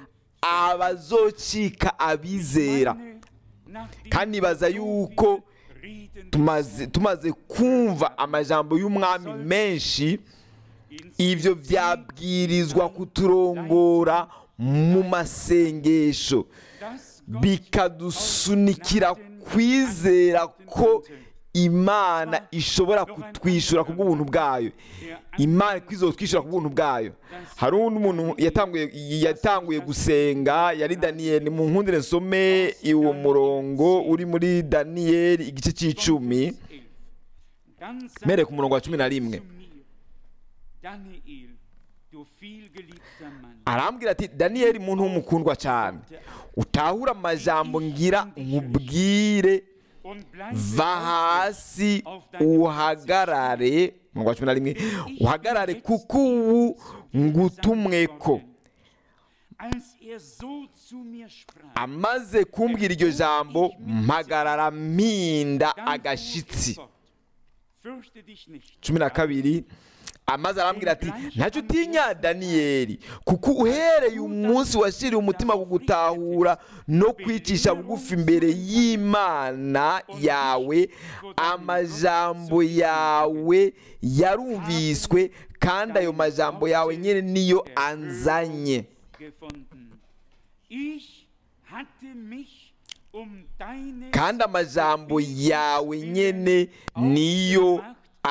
abazocika abizera Meine, nach dem kandi nibaza yuko Reden tumaze tumaze kumva amajambo y'umwami menshi ibyo byabwirizwa kuturongora mu masengesho dass Gott bikadusunikira kwizera ko imana ishobora kutwishyura ku bw'ubuntu bwayo imana kwizotwishyura ku bw'ubuntu bwayo hari undi muntu yatanguye yatanguye gusenga yari daniyeli mu nkundire nsome uwo murongo uri muri daniyeli igice cy'icumi dann mere ku murongo wa cumi na rimwe zu mir, Daniel, du vielgeliebter Mann, arambwira ati daniyeli muntu w'umukundwa cyane utahura amajambo ngira nkubwire und bleibe va hasi uhagarare umurongo wa cumi na rimwe uhagarare kuko ubu ngutumweko als er so zu mir sprach, amaze kumbwira iryo jambo mpagarara mpinda dann agashitsi fuhr er fort, fürchte dich nicht. cumi na kabiri amaze arambwira ati ntacyo utinya daniyeli kuko uhereye umunsi washyiriye umutima ku gutahura no kwicisha bugufi imbere y'imana yawe amajambo yawe yarumviswe kandi ayo majambo yawe nyine niyo anzanye gefunden. Ich hatte mich um deine kandi amajambo yawe nyine niyo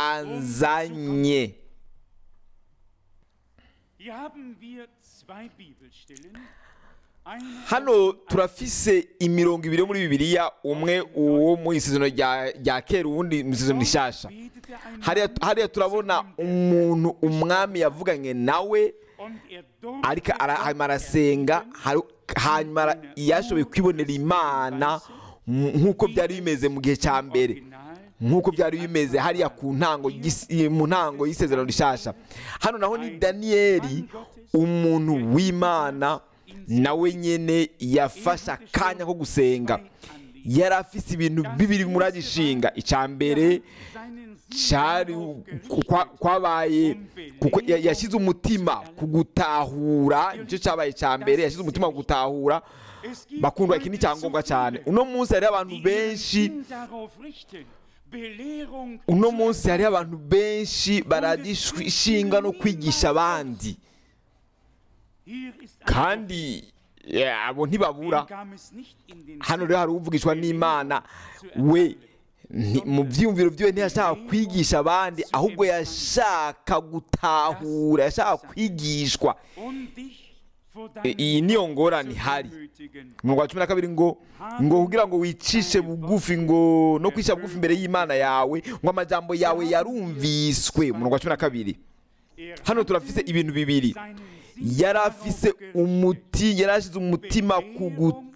anzanye Hier haben wir zwei Bibelstellen. Eine hano turafise imirongo ibiri yo muri bibiliya umwe uwo mu isezerano rya rya kera uwundi mu isezerano rishasha betete ein hariya hariya turabona umuntu umwami yavuganye nawe und er durfte ariko ara- hanyuma arasenga haru- hanyuma ara- yashoboye kwibonera imana m- nk'uko byari bimeze mu gihe cya mbere original nk'uko byari bimeze hariya ku ntango y'isi- mu ntango y'isezerano rishasha hano naho ni daniyeli umuntu w'imana nawe nyine yafashe akanya ko gusenga yari afise ibintu bibiri muragishinga icya mbere seinen cyari kwa- kwabaye kuko ya- yashyize umutima ku gutahura nicyo cyabaye cya mbere yashyize umutima ku gutahura Es gibt bakundwa iki ni icyangombwa cyane uno munsi hariho abantu benshi ihn darauf richten, Belehrung uno munsi hariho abantu benshi baradishinga no kwigisha abandi Hier ist ein kandi eh, abo ntibabura Wem kam es nicht in den hano rero hari uvugishwa n'imana we Nti- mu byiyumviro byiwe ntiyashaka kwigisha abandi ahubwo yashaka gutahura yashaka kwigishwa und dich vor I- iyi niyo ngorane ihari demütigen. umurongo wa cumi na kabiri ngo ngo kugira ngo wicishe bugufi ngo no kwicisha bugufi imbere y'imana yawe ngo amajambo yawe yarumviswe umurongo wa cumi na kabiri Er hano turafise ibintu bibiri seinen yari afise umuti yari ashize umutima ku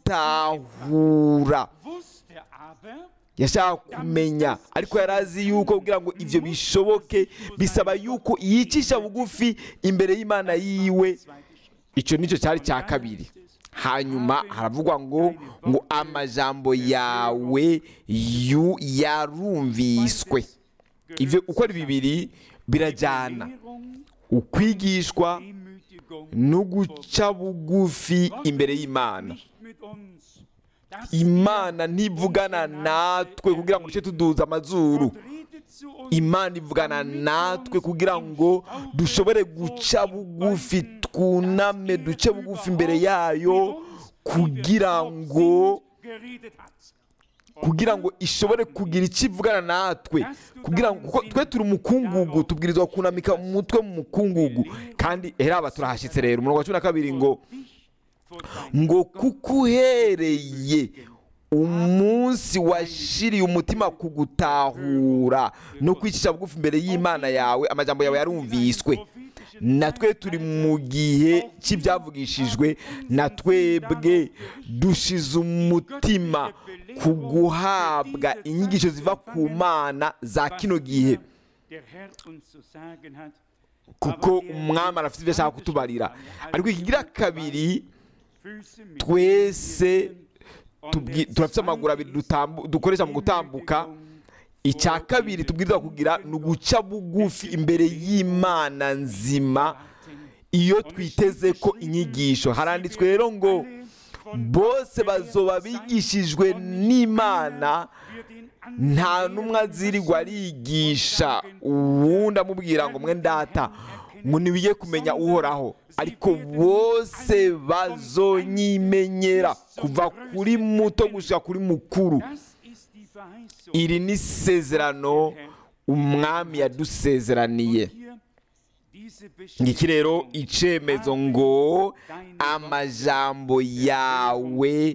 gutahura wusste aber, yashaka kumenya ariko yari azi yuko kugira ngo ibyo bishoboke bisaba yuko yicisha bugufi imbere y'imana yiwe icyo nicyo cyari cya kabiri hanyuma haravugwa ngo ngo amajambo yawe yu yarumviswe ibyo uko ari bibiri birajyana Lehrung, ukwigishwa Demütigung, no guca bugufi imbere y'imana nicht mit uns. Das imana ntivugana natwe kugira ngo duce tuduza amazuru Gott redet zu uns, imana ivugana natwe kugira ngo dushobore guca bugufi twuname duce bugufi imbere yayo kugira ngo geredet hat. kugira ngo ishobore kugira icyo ivugana natwe kugira ngo kuko twe turi umukungugu tubwirizwa kunamika umutwe mu mukungugu kandi heraba turahashyitse rero umurongo wa cumi na kabiri ngo Vor deinem ngo kuko uhereye umunsi washiriye umutima ku gutahura no kwicisha bugufi imbere y'imana yawe amajambo yawe yarumviswe natwe turi mu gihe cy'ibyavugishijwe na twebwe dushize umutima ku guhabwa inyigisho ziva ku mana za kino gihe der Herr uns zu sagen hat, kuko umwami arafite ibyo ashaka kutubarira ariko ikigira kabiri Füße mit twese und tubwi- der turafite amaguru abiri dutambu- dukoresha mu gutambuka icya kabiri tubwirizwa kugira ni uguca bugufi imbere y'imana nzima iyo twiteze ko inyigisho haranditswe rero ngo bose bazoba bigishijwe n'imana nta n'umwe azirirwa arigisha uwundi amubwira ngo mwe ndata ngo ntibiye kumenya uhoraho ariko bose bazonyimenyera kuva kuri muto gushyira kuri mukuru Das ist die Verheißung. iri ni isezerano umwami yadusezeraniye Hier diese ngiki rero Bestätigung. icyemezo ngo amajambo yawe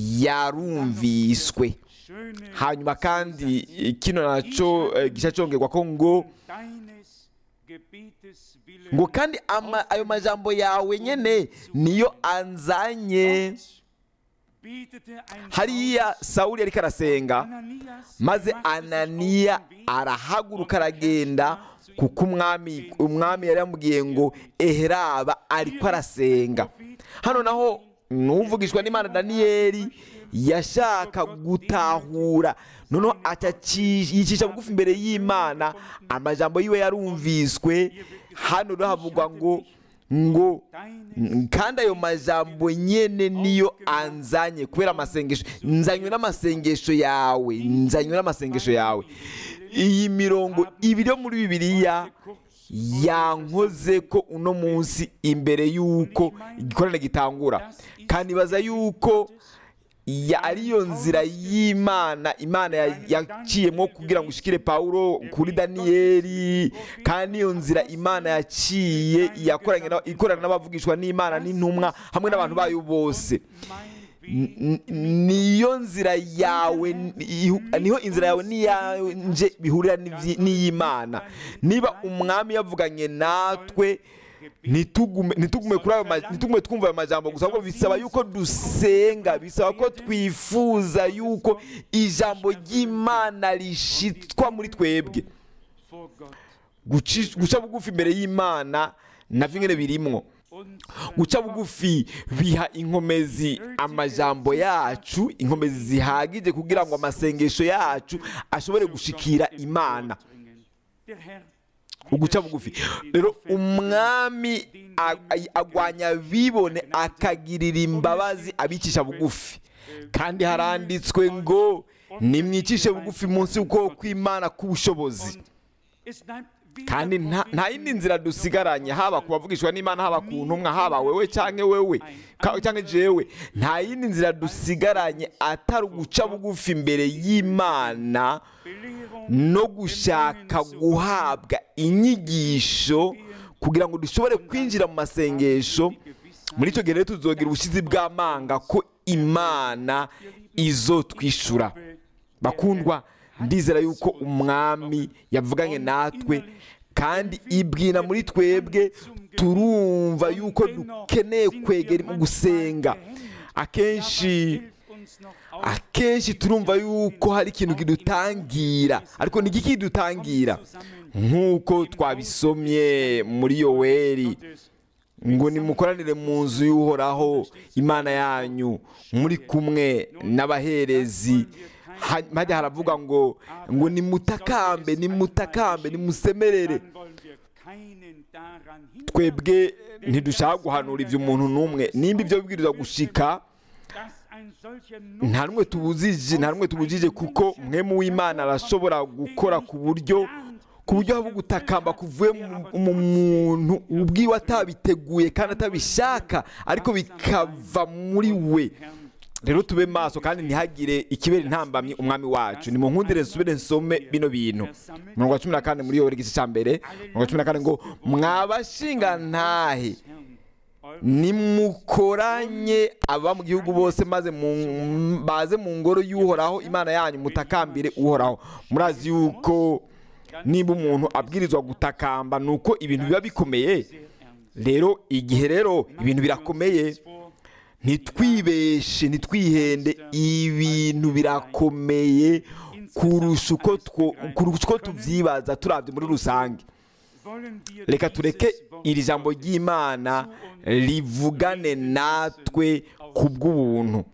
yarumviswe Schöne hanyuma kandi kino nacyo eh, gica cyongerwa ko ngo deines Gebetes willen ngo kandi ama- ayo majambo yawe nyine niyo anzanye betete ein hariya sawuli ariko arasenga Ananias maze machte sich auf ananiya den Weg arahaguruka aragenda kuko umwami umwami yari yamubwiye ngo eheraba ariko arasenga hano naho n'uvugishwa n'imana daniyeli yashaka gutahura noneho ataci- yicisha bugufi imbere y'imana amajambo yiwe yarumviswe hano rero havugwa ngo ngo deines kandi ayo majambo nyene niyo anzanye kubera amasengesho nzanywe n'amasengesho yawe nzanywe n'amasengesho yawe iyi mirongo ibiri yo muri bibiliya yankoze ko uno munsi imbere y'uko igikorane gitangura kandi baza y'uko ya ariyo nzira y'imana imana ya- yaciyemo kugira ngo ushikire pawulo kuri daniyeli kandi iyo nzira imana yaciye yakoranye na- ikorana n'abavugishwa n'imana n'intumwa hamwe n'abantu bayo bose N- n- niyo nzira yawe ni- niho inzira yawe n'iyanje bihurira n'ivyi- n'iy'imana niba umwami yavuganye natwe ntitugume ntitugume kuri ayo ma- ntitugume twumva ayo majambo gusa ahubwo bisaba yuko dusenga bisaba ko twifuza yuko ijambo ry'imana rishitwa muri twebwe vor Gott Guci- guca bugufi imbere y'imana navyo nyene birimwo und guca bugufi biha inkomezi amajambo yacu inkomezi zihagije kugira ngo amasengesho yacu ashobore gushikira imana Der Herr uguca bugufi rero umwami a- a- agwanya bibone akagirira imbabazi abicisha bugufi kandi haranditswe ngo nimwicishe bugufi munsi y'ukuboko kw'imana k'ubushobozi Und es bleibt kandi nta nta yindi nzira dusigaranye haba ku bavugishwa n'imana haba ku ntumwa haba wewe cyangwa wewe ka- cyangwa jewe nta yindi nzira dusigaranye atari uguca bugufi imbere y'imana no gushaka guhabwa inyigisho kugira ngo dushobore kwinjira mu masengesho muri icyo gihe rero tuzogira ubushizi bw'amanga ko imana izo twishura bakundwa ndizera yuko umwami yavuganye natwe kandi ibwira muri twebwe turumva yuko dukeneye kwegera mu gusenga akenshi akenshi turumva yuko hari ikintu kidutangira ariko ni iki kidutangira nk'uko twabisomye muri yoweri ngo nimukoranire mu nzu y'uhoraho imana yanyu muri kumwe n'abaherezi Ha- hajya haravuga ngo ngo nimutakambe nimutakambe nimusemerere twebwe ntidushaka guhanura ibyo umuntu n'umwe nimba ibyo bibwirizwa gushika nta n'umwe tubujije nta n'umwe tubujije kuko mwemu w'imana arashobora gukora ku buryo ku buryo haba gutakamba kuvuye mu- mu muntu ubwiwe atabiteguye kandi atabishaka ariko bikava muri we rero tube maso kandi ntihagire ikibera intambamyi umwami wacu ni mu nkundire nsubire nsome bino bintu mirongo cumi na kane muri yoweri igice cya mbere mirongo cumi na kane ngo mwabashinga ntahe nimukoranye aba mu gihugu bose maze mu- baze mu ngoro y'uhoraho imana yanyu mutakambire uhoraho murazi yuko niba umuntu abwirizwa gutakamba ni uko ibintu biba bikomeye rero igihe rero ibintu birakomeye ntitwibeshe ntitwihende ibintu birakomeye kurusha uko two- kurusha uko tubyibaza turabye muri rusange reka tureke iri jambo ry'imana rivugane natwe ku bw'ubuntu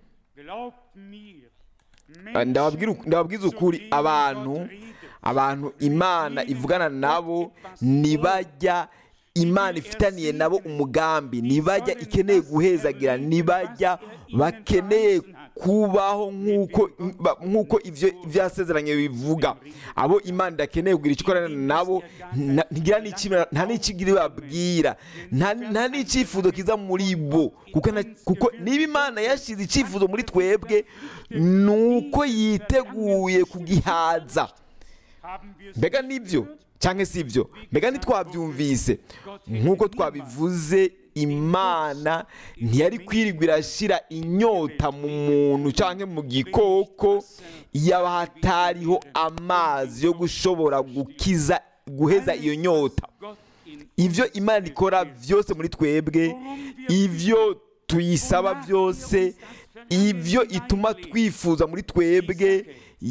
ndababwira uk- ndababwiza ukuri abantu abantu imana ivugana nabo ntibajya imana ifitaniye nabo umugambi ntibajya ikeneye guhezagira ntibajya bakeneye kubaho nk'uko ba- nk'uko ibyo byasezeranye bivuga abo imana idakeneye kugira icyo ikorana nabo nta- ntigira n'iki- nta n'ikigiri babwira nta nta n'icyifuzo kiza muri bo kuko na- kuko niba imana yashyize icyifuzo muri twebwe ni uko yiteguye kugihaza mbega nibyo cyangwa si ibyo mbega ntitwabyumvise nk'uko twabivuze imana ntiyari kwirirwa irashyira inyota mu muntu cyangwa mu gikoko yaba hatariho amazi yo gushobora gukiza guheza iyo nyota ibyo imana ikora byose muri twebwe ibyo tuyisaba byose ibyo ituma twifuza muri twebwe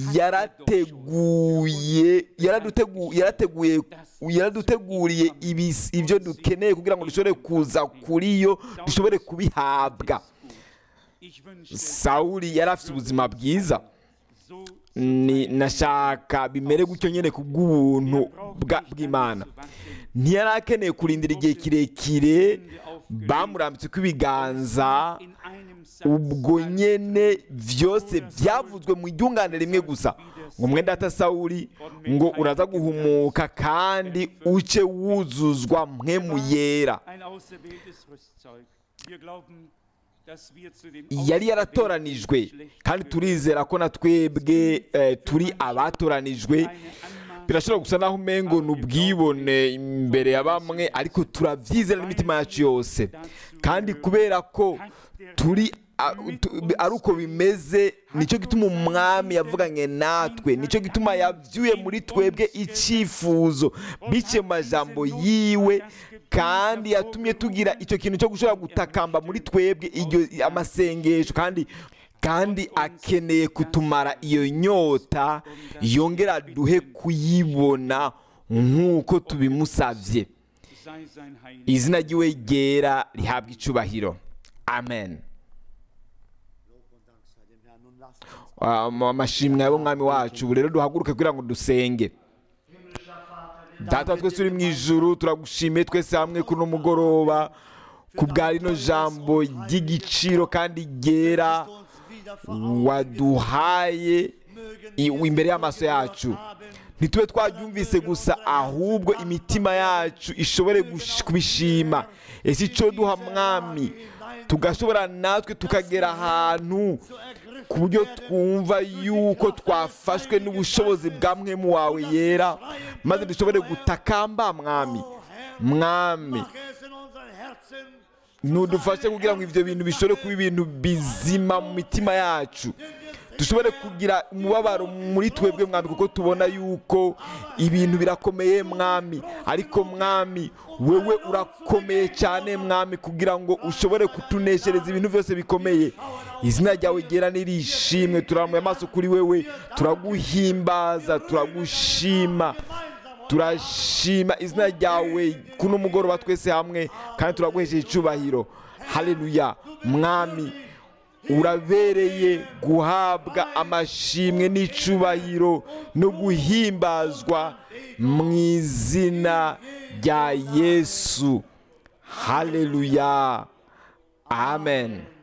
yarateguye yaradutegu- yarateguye yaraduteguriye ibis- ibyo dukeneye kugira ngo dushobore kuza kuri yo dushobore kubihabwa sawuli yari afite ubuzima bwiza ni nashaka bimere gutyo nyine ku bw'ubuntu bwa- bw'imana ntiyari akeneye kurindira igihe kirekire bamurambitse ko ibiganza ubwo nyene byose byavuzwe mu ryungane rimwe gusa ngo mwenda ata sawuli ngo uraza guhumuka kandi uce wuzuzwa mwe mu yera yari yaratoranijwe kandi turizera ko na twebwe eh, turi abatoranijwe birashobora gusa naho umengo ni ubwibone imbere ya bamwe ariko turabyizera n'imitima yacu yose kandi kubera ko turi a- tu- ari uko bimeze nicyo gituma umwami yavuganye natwe nicyo gituma yabyuye muri twebwe icyifuzo biciye mu majambo yiwe kandi yatumye tugira icyo kintu cyo gushobora gutakamba muri twebwe iryo amasengesho kandi kandi akeneye kutumara iyo nyota yongera duhe kuyibona nk'uko tubimusabye izina ry'iwe ryera rihabwa icubahiro amen Ah, amashimwe y'umwami wacu ubu rero duhaguruke kugira ngo dusenge data wa twese uri mu ijuru turagushimiye twese hamwe kuri uno mugoroba ku bwa rino jambo ry'igiciro kandi ryera waduhaye i- imbere y'amaso yacu ntitube twabyumvise gusa ahubwo imitima yacu ishobore gush- kubishima ese icyo duha mwami tugashobora natwe tukagera ahantu ku buryo twumva yuko twafashwe n'ubushobozi bwa mwemu wawe yera maze dushobore gutakamba mwami mwami Mach es in unseren Herzen ntudufashe kugira ngo ibyo bintu bishobore kuba ibintu bizima mu mitima yacu dushobore kugira umubabaro muri twebwe mwami kuko tubona yuko ibintu birakomeye mwami ariko mwami wewe urakomeye cyane mwami kugira ngo ushobore kutuneshereza ibintu byose bikomeye izina ryawe ryera nirishimwe turamuye amaso kuri wewe turaguhimbaza turagushima turashima izina ryawe kuno mugoroba twese hamwe kandi turaguhesheje icyubahiro haleluya mwami urabereye guhabwa amashimwe n'icyubahiro no guhimbazwa mu izina rya yesu haleluya amen